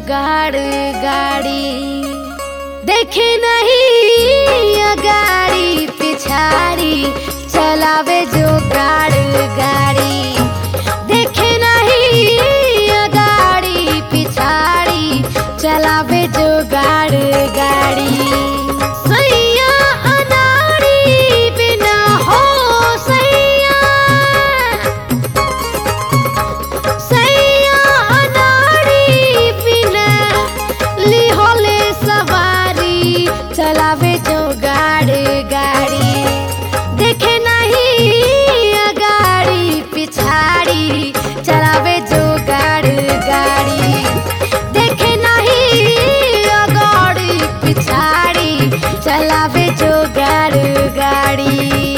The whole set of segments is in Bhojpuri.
गाड़ गाड़ी देखे नहीं गाड़ी पिछाड़ी चलावे जो गाड़ गाड़ी देखे नहीं गाड़ी पिछाड़ी चलावे जो गाड़ गाड़ी सैया अनाड़ी बिना हो सैया सैया अनाड़ी बिना लिहोले सवारी चलावे जो गाड़ी गाड़ी देखे नहीं गाड़ी पिछाड़ी चलावे जो गाड़ी गाड़ी देखे नहीं गाड़ी पिछाड़ी चलावे जो गाड़ी गाड़ी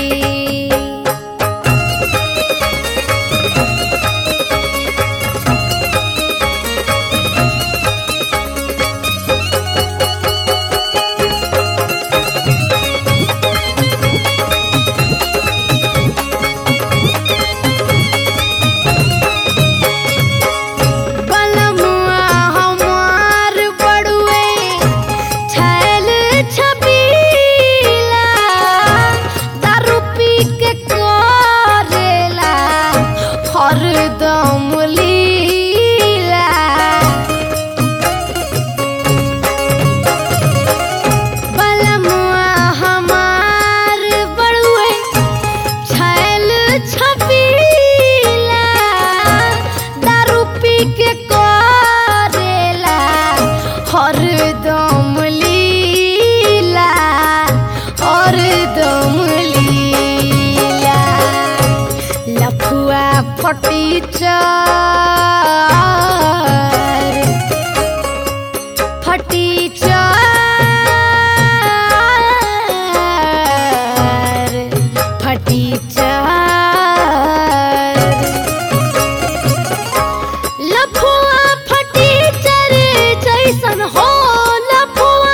बलमुआ हमार बड़ुए छैल छबीला दारू पी के करेला हरदम लीला बलमुआ हमार बड़ुए छैल छबीला दारू पी के करेला हरदम लीला हरदम लीला लफुआ फटी चार फटी चार फटी चार लफुआ फटी चर जैसन हो लफुआ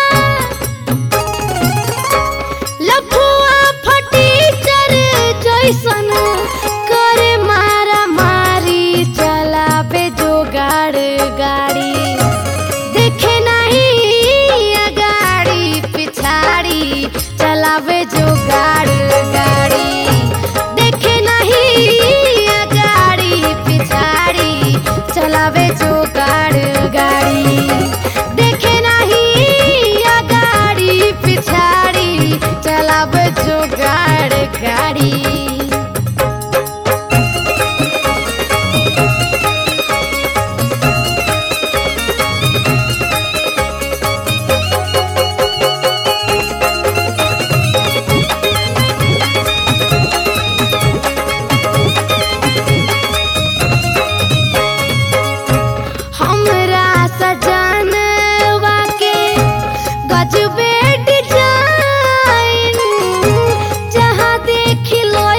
लफुआ फटी चर जैसन करे मारा मारी चलावे जो गाड़ गाड़ी देखे नहीं गाड़ी पिछाड़ी चलावे जो गाड़ गाड़ी देखे नहीं गाड़ी पिछाड़ी चलावे जो गाड़ गाड़ी देखे नहीं गाड़ी पिछाड़ी चलावे जो गाड़ गाड़ी हमरा सजनवा के गजबे डिजाइन जहाँ देखी लो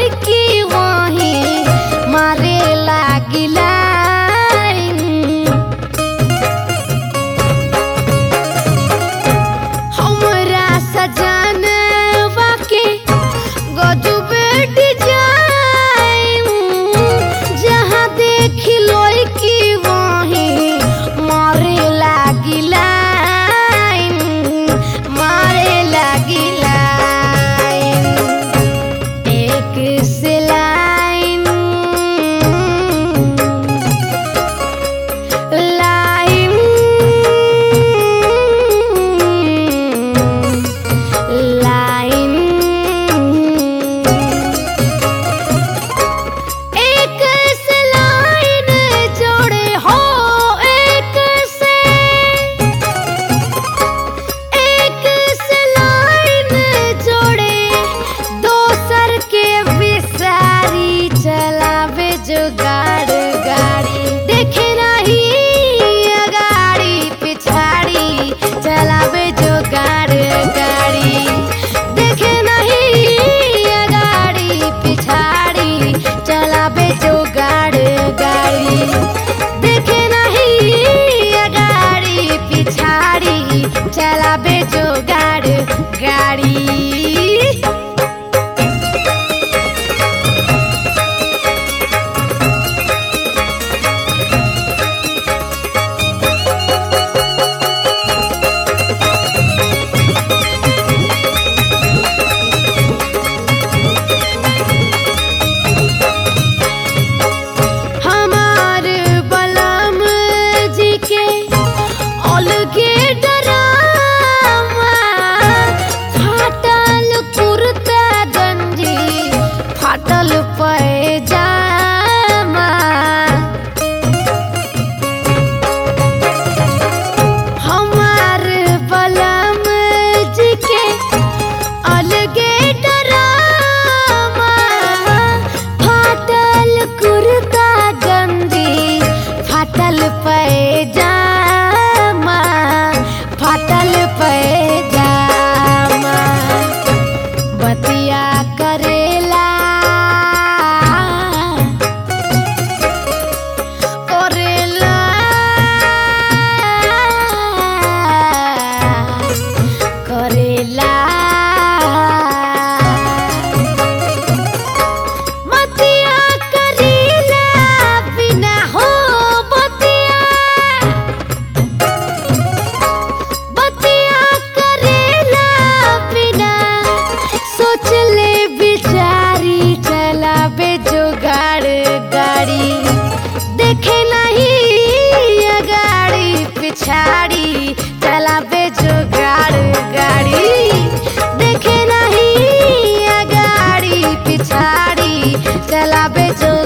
बतिया करेला करेला करेला बतिया करेला बिना हो बतिया बतिया करेला बिना सोच ले बिचारी चलावे जुगाड़ गाड़ी देखे नहीं अगाड़ी पिछाड़ी चलावे जुगाड़ गाड़ी देखे नहीं अगाड़ी पिछाड़ी चलावे जो